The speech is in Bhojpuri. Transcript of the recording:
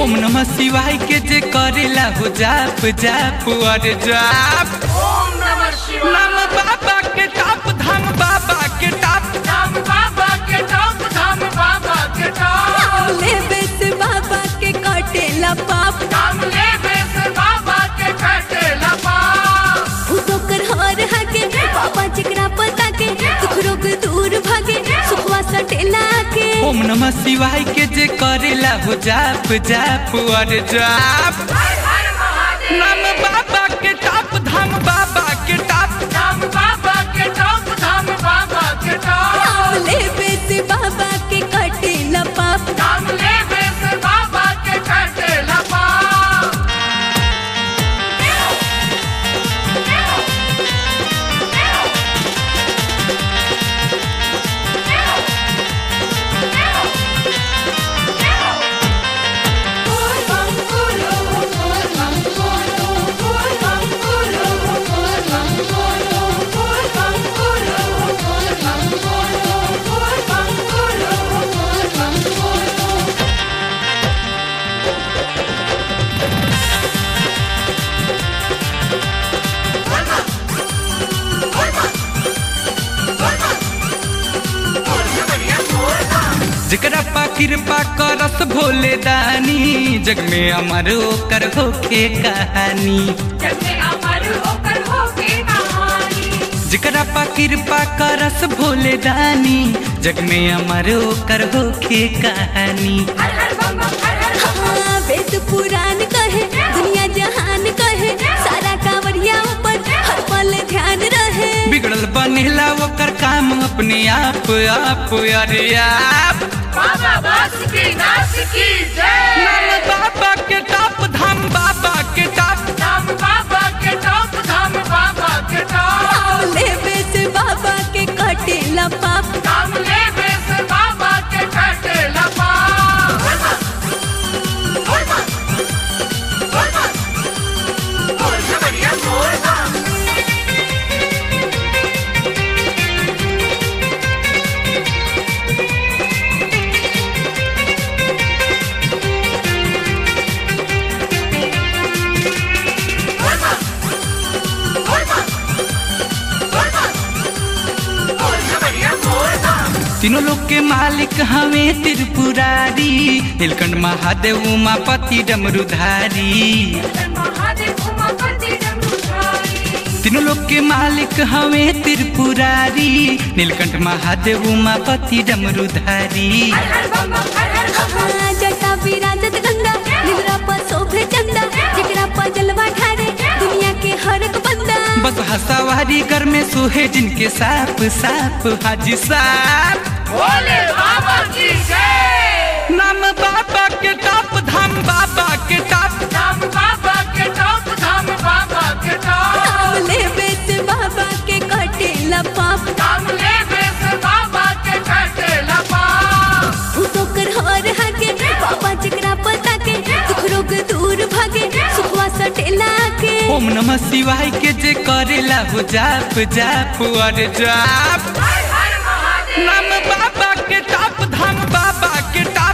ओम नमः शिवाय के जे करेला हो जाप जाप और जाप ओम नमः शिवाय नाम बाबा के टाप धाम बाबा के टाप धाम बाबा के टॉप धाम बाबा के टॉप ले बेस बाबा के काटेला पाप धाम ले बेस बाबा के काटे लपा भूतो कर हर हगे बाबा जिकरा पता के दुख रोग दूर भागे सुखवा सटेला के ओम नमः शिवाय के जे करेला हो जाप जाप और जाप हर हर महादेव नाम बाबा के टाप धाम बाबा के टाप धाम बाबा के टॉप धाम बाबा के टॉप ले बेस बाबा के काटेला पाप धाम ले बेस बाबा के काटे लपा जकरा पा कृपा करस भोले दानी जग में अमर ओकर होखे कहानी जकरा पा कृपा करस भोले दानी जग में अमर ओकर होखे कहानी हाँ वेद पुराण कहे दुनिया जहान कहे सारा कांवरिया ऊपर हर पल ध्यान रहे बिगड़ल बनेला ओकर काम अपने आप आप अरे आप बाबा बास की नाच की जय नाम बाबा के टाप धाम बाबा के टाप धाम बाबा के टॉप धाम बाबा के टॉप ले बेस बाबा के कटेला पाप धाम ले बेस बाबा के काटे लपा तीनों लोग के मालिक हमें त्रिपुरारी नीलकंठ महादेव उमापति डमरुधारी महादेव उमापति डमरुधारी तीनों लोग के मालिक हमें त्रिपुरारी नीलकंठ महादेव उमापति डमरुधारी हर हर बम बम हर हर बम बम हाँ जटा विराजत गंगा निवरा पर शोभे चंदा जिकरा पर जलवा ठारे दुनिया के हर एक बंदा बस हसावारी कर में सोहे जिनके साप साप हाजी साप भोले बाबा की जय नाम बाबा के टाप धाम बाबा के टाप धाम बाबा के टॉप धाम बाबा के टॉप ले बेस बाबा के कटेला पाप धाम ले बेस बाबा के काटे लपा भूतो कर हर हगे बाबा जिकरा पता के दुख रोग दूर भागे सुखवा सटेला के ओम नमः शिवाय के जे करेला हो जाप जाप और जाप हर हर महादेव नाम बाबा के टाप धाम बाबा के टाप